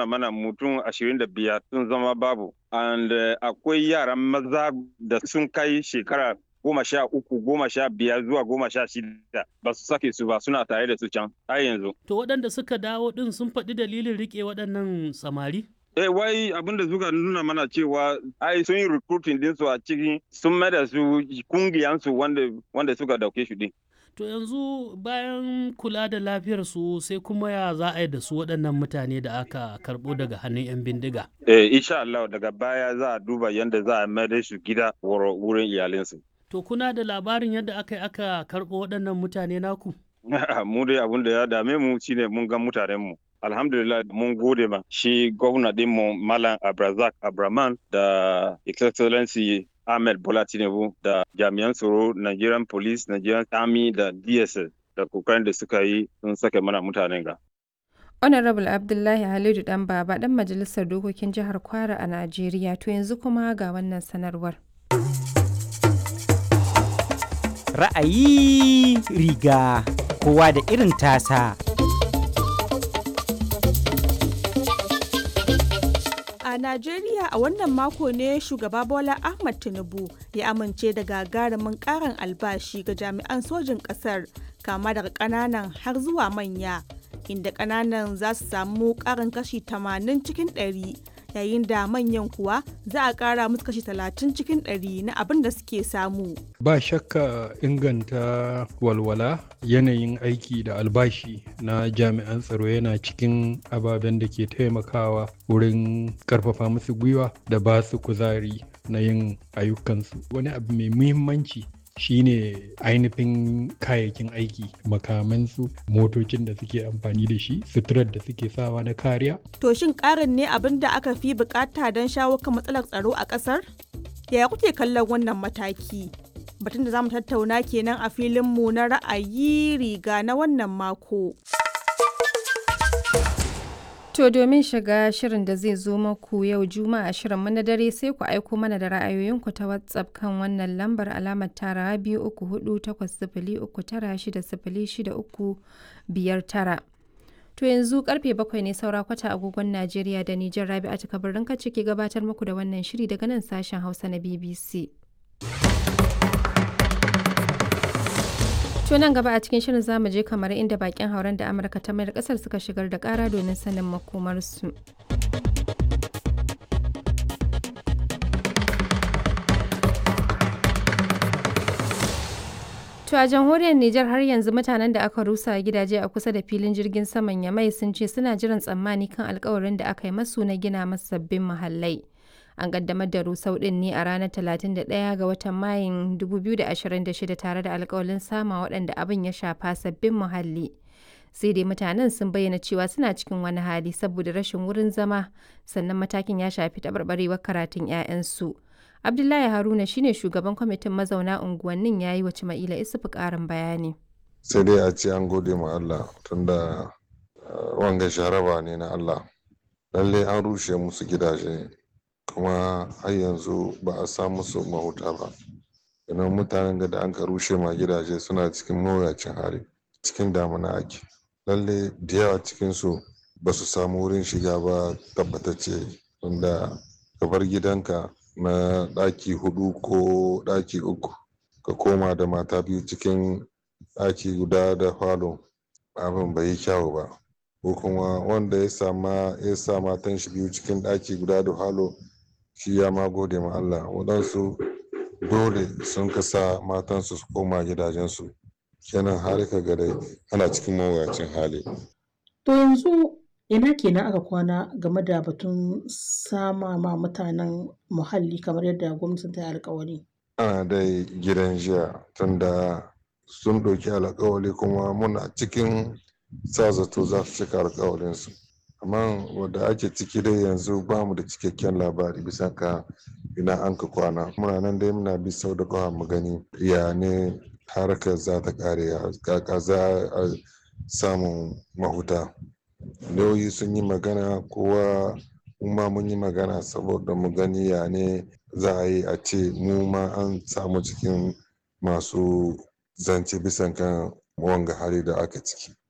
nuna mana mutum ashirin da biyar sun zama babu and uh, akwai yaran maza da sun kai shekara goma sha uku goma sha biyar zuwa goma sha shida ba su sake su ba suna tare da su can har yanzu. To waɗanda suka dawo ɗin sun faɗi dalilin riƙe waɗannan samari? Eh wai abin da suka nuna mana cewa ai sun yi recruiting din su a cikin sun mai da su kungiyansu wanda wanda suka dauke shi din. To yanzu bayan kula da lafiyar su sai kuma ya za a yi da su waɗannan mutane da aka karɓo daga hannun 'yan bindiga. Eh insha Allah daga baya za a duba yadda za a mai da su gida wurin iyalinsu. To kuna da labarin yadda aka yi aka karɓo waɗannan mutane naku? mu dai abin da ya dame mu shine mun ga mutanenmu. Alhamdulillah mun gode ma shi gwamna dinmu Malam Abrazak Abraman da Excellency Ahmed Bola Tinubu da jami'an tsaro Nigerian Police, Nigerian Army da DSS da kokarin da suka yi sun sake mana mutanen ga. Honorable Abdullahi Halidu Dan Baba dan Majalisar Dokokin Jihar Kwara a Najeriya to yanzu kuma ga wannan sanarwar. Ra'ayi riga kowa da irin tasa. A Najeriya a wannan mako ne shugaba Bola Ahmad Tinubu ya amince da gagarumin karin albashi ga jami'an sojin ƙasar kama daga ƙananan har zuwa manya inda ƙananan za su samu ƙarin kashi 80 cikin 100 yayin da manyan kuwa za a ƙara musu kashi 30 cikin 100 na abin da suke samu. Ba shakka inganta walwala yanayin aiki da albashi na jami'an tsaro yana cikin ababen da ke taimakawa wurin karfafa musu gwiwa da ba su kuzari na yin ayyukansu. Wani abu mai muhimmanci shine ainihin kayayyakin aiki makamansu motocin da suke amfani da shi suturar da suke sawa na kariya To shin ƙarin ne abin da aka fi bukata don shawo kan matsalar tsaro a ƙasar? Yaya kuke kallon wannan mataki? Batun da za mu tattauna kenan a filinmu na ra'ayi riga na wannan mako. To domin shiga shirin da zai zo maku yau Juma'a shirin na dare sai ku aiko mana da ra'ayoyinku ta WhatsApp kan wannan lambar alamar tara biyu uku hudu takwas sifili uku tara shida sifili shida uku biyar tara. To yanzu karfe bakwai ne saura kwata agogon Najeriya da Nijar Rabi'atu Kabirin ka ciki gabatar muku da wannan shiri daga nan sashen Hausa na BBC. To nan gaba a cikin shirin zamu je kamar inda bakin hauren da Amurka ta mayar kasar suka shigar da kara domin sanin makomarsu. To a jamhuriyar Nijar har yanzu mutanen da aka rusa gidaje a kusa da filin jirgin saman Yamai sun ce suna jiran tsammani kan alkawarin da aka yi masu na gina masu sabbin muhallai. An kaddamar da rusau din ne a ranar 31 ga watan Mayun 2026 tare da alkawalin sama waɗanda abin ya shafa sabbin muhalli. Sai dai mutanen sun bayyana cewa suna cikin wani hali saboda rashin wurin zama sannan matakin ya shafi taɓarɓarewar karatun 'ya'yansu. Abdullahi Haruna shine shugaban kwamitin mazauna unguwannin ya yi wa Cima'ila Isufu ƙarin bayani. Sai dai a ce an gode ma Allah tunda wanga sharaba ne na Allah. Lalle an rushe musu gidaje kuma har yanzu ba a samu su mahuta ba. Idan mutanen da an ka rushe ma gidaje suna cikin mawuyacin hali cikin damuna ake. Lalle da yawa cikinsu ba su samu wurin shiga ba tabbatacce tunda ka bar gidanka na ɗaki hudu ko ɗaki uku ka koma da mata biyu cikin ɗaki guda da falo abin bai yi kyawu ba ko kuma wanda ya sama ya sa matan shi biyu cikin ɗaki guda da falo shi ya ma gode ma Allah waɗansu dole sun kasa matansu su koma gidajensu kenan har ka ga dai ana cikin mawuyacin hali To yanzu ina kenan aka kwana game da batun sama ma mutanen muhalli kamar yadda gwamnatin ta yi alkawari. ana dai gidan jiya tunda sun ɗauki alkawali kuma muna cikin sa zato za su cika alkawalinsu amma wadda ake ciki dai yanzu ba mu da cikakken labari bisa ka ina an ka kwana muna nan dai muna bi sau da kawa mu gani ya ne harkar za ta kare kaka za a samun mahuta lauyi sun yi magana kowa ma mun yi magana saboda mu gani ya ne za a yi a ce mu ma an samu cikin masu zance bisan kan wanga hali da aka ciki